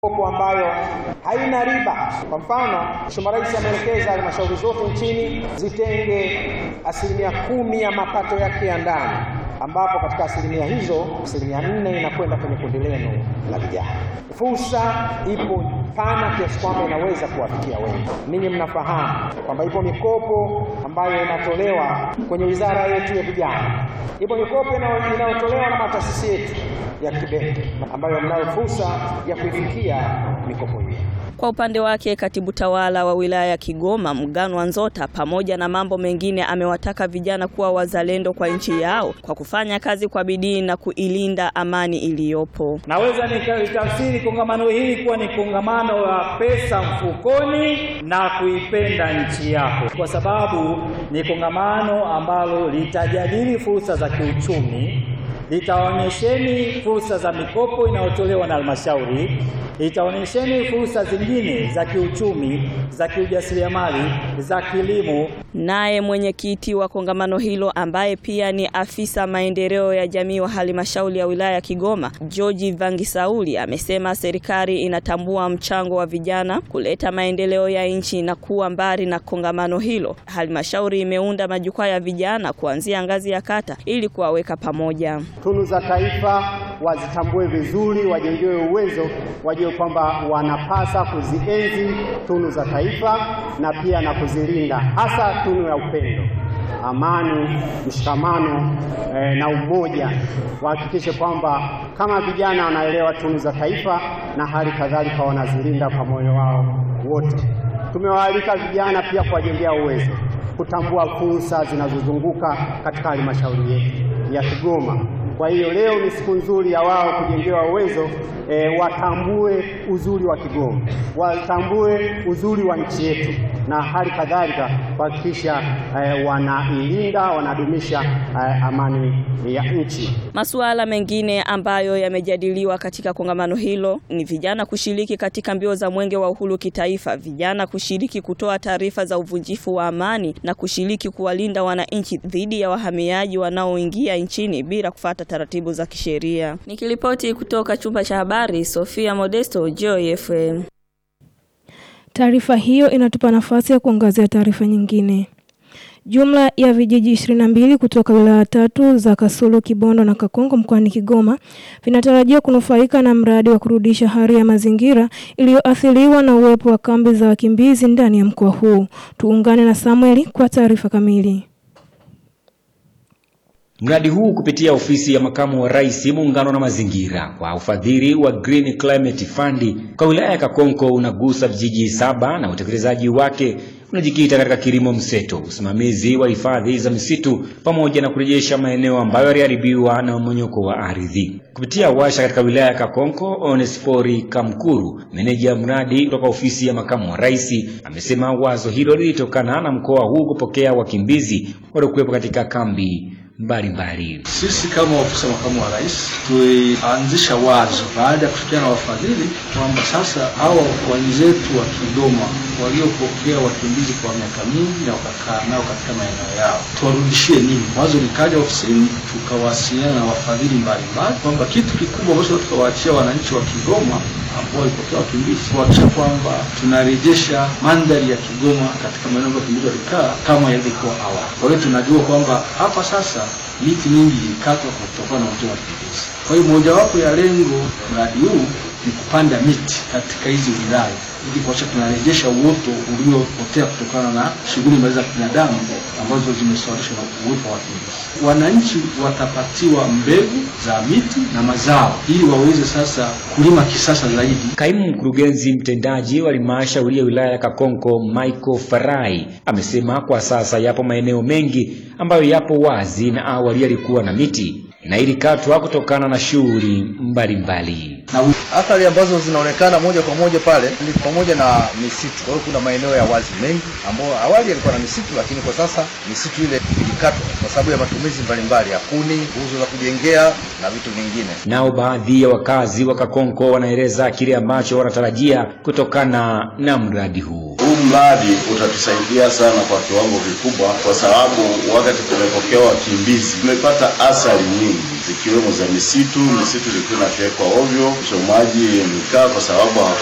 mikopo ambayo haina riba. Kwa mfano, Mheshimiwa Rais ameelekeza halmashauri zote nchini zitenge asilimia kumi ya mapato yake ya ndani, ambapo katika asilimia hizo asilimia nne inakwenda kwenye kundi lenu la vijana. Fursa ipo pana kiasi kwamba inaweza kuwafikia wengi. Ninyi mnafahamu kwamba ipo mikopo ambayo inatolewa kwenye wizara yetu ya vijana, ipo mikopo inayotolewa na mataasisi yetu ya kibenki ambayo mnayo fursa ya kuifikia mikopo hiyo. Kwa upande wake katibu tawala wa wilaya ya Kigoma Mganwa Nzota, pamoja na mambo mengine, amewataka vijana kuwa wazalendo kwa nchi yao kwa kufanya kazi kwa bidii na kuilinda amani iliyopo. Naweza nikalitafsiri kongamano hili kuwa ni kongamano la pesa mfukoni na kuipenda nchi yako, kwa sababu ni kongamano ambalo litajadili fursa za kiuchumi litaonyesheni fursa za mikopo inayotolewa na halmashauri, itaonyesheni fursa zingine za kiuchumi, za kiujasiriamali, za kilimo. Naye mwenyekiti wa kongamano hilo ambaye pia ni afisa maendeleo ya jamii wa halmashauri ya wilaya ya Kigoma, George Vangisauli amesema serikali inatambua mchango wa vijana kuleta maendeleo ya nchi na kuwa mbali na kongamano hilo, halmashauri imeunda majukwaa ya vijana kuanzia ngazi ya kata ili kuwaweka pamoja. Tunu za taifa wazitambue vizuri, wajengewe uwezo, wajue kwamba wanapasa kuzienzi tunu za taifa na pia na kuzilinda, hasa tunu ya upendo, amani, mshikamano eh, na umoja. Wahakikishe kwamba kama vijana wanaelewa tunu za taifa na hali kadhalika wanazilinda kwa moyo wao wote. Tumewaalika vijana pia kuwajengea uwezo, kutambua fursa zinazozunguka katika halmashauri yetu ya Kigoma. Kwa hiyo leo ni siku nzuri ya wao kujengewa uwezo e, watambue uzuri wa Kigoma, watambue uzuri wa nchi yetu na hali kadhalika kuhakikisha e, wanailinda wanadumisha e, amani ya nchi. Masuala mengine ambayo yamejadiliwa katika kongamano hilo ni vijana kushiriki katika mbio za Mwenge wa Uhuru kitaifa, vijana kushiriki kutoa taarifa za uvunjifu wa amani na kushiriki kuwalinda wananchi dhidi ya wahamiaji wanaoingia nchini bila kufuata taratibu za kisheria. Nikiripoti kutoka chumba cha habari, Sofia Modesto, Joy FM. Taarifa hiyo inatupa nafasi ya kuangazia taarifa nyingine. Jumla ya vijiji 22 kutoka wilaya tatu za Kasulu, Kibondo na Kakongo mkoani Kigoma vinatarajia kunufaika na mradi wa kurudisha hali ya mazingira iliyoathiriwa na uwepo wa kambi za wakimbizi ndani ya mkoa huu. Tuungane na Samueli kwa taarifa kamili. Mradi huu kupitia ofisi ya makamu wa rais muungano na mazingira kwa ufadhili wa Green Climate Fund kwa wilaya ya Kakonko unagusa vijiji saba na utekelezaji wake unajikita katika kilimo mseto, usimamizi wa hifadhi za misitu pamoja na kurejesha maeneo ambayo yaliharibiwa na mmonyoko wa ardhi. Kupitia washa katika wilaya ya Kakonko, Onesfori Kamkuru, meneja mradi kutoka ofisi ya makamu wa rais, amesema wazo hilo lilitokana na mkoa huu kupokea wakimbizi waliokuwepo katika kambi mbalimbali. Sisi kama ofisi ya makamu wa rais tulianzisha wazo baada ya kufikiana na wafadhili kwamba sasa hawa wenzetu wa Kigoma waliopokea wakimbizi kwa miaka mingi na wakakaa nao katika maeneo yao tuwarudishie nini? Wazo likaja ofisini, tukawasiliana na wafadhili mbalimbali kwamba kitu kikubwa ambacho tukawaachia wananchi wa Kigoma ambao walipokea wakimbizi kuhakikisha kwamba tunarejesha mandhari ya Kigoma katika maeneo ambayo wakimbizi walikaa kama yalivyokuwa awali. Kwa hiyo tunajua kwamba hapa sasa miti mingi ilikatwa kutokana na utoa wakimbizi. Kwa hiyo mojawapo ya lengo mradi huu ni kupanda miti katika hizi wilaya ili kuhakikisha tunarejesha uoto uliopotea kutokana na shughuli mbalimbali za binadamu ambazo zimesababishwa na uwepo wa wakimbizi. Wananchi watapatiwa mbegu za miti na mazao ili waweze sasa kulima kisasa zaidi. Kaimu mkurugenzi mtendaji wa halmashauri ya wilaya ya Kakonko Michael Farai amesema kwa sasa yapo maeneo mengi ambayo yapo wazi na awali yalikuwa na miti na ilikatwa kutokana na shughuli mbalimbali. Na athari ambazo zinaonekana moja kwa moja pale ni pamoja na misitu. Kwa hiyo kuna maeneo ya wazi mengi ambayo awali yalikuwa na misitu, lakini kwa sasa misitu ile ilikatwa kwa sababu ya matumizi mbalimbali ya kuni, nguzo za kujengea na vitu vingine. Nao baadhi ya wakazi wa Kakonko wanaeleza kile ambacho wanatarajia kutokana na mradi huu. Huu huu mradi utatusaidia sana kwa kiwango kikubwa, kwa sababu wakati tumepokea wakimbizi tumepata athari nyingi zikiwemo za misitu, misitu ilikuwa inafyekwa ovyo, uchomaji mkaa kwa sababu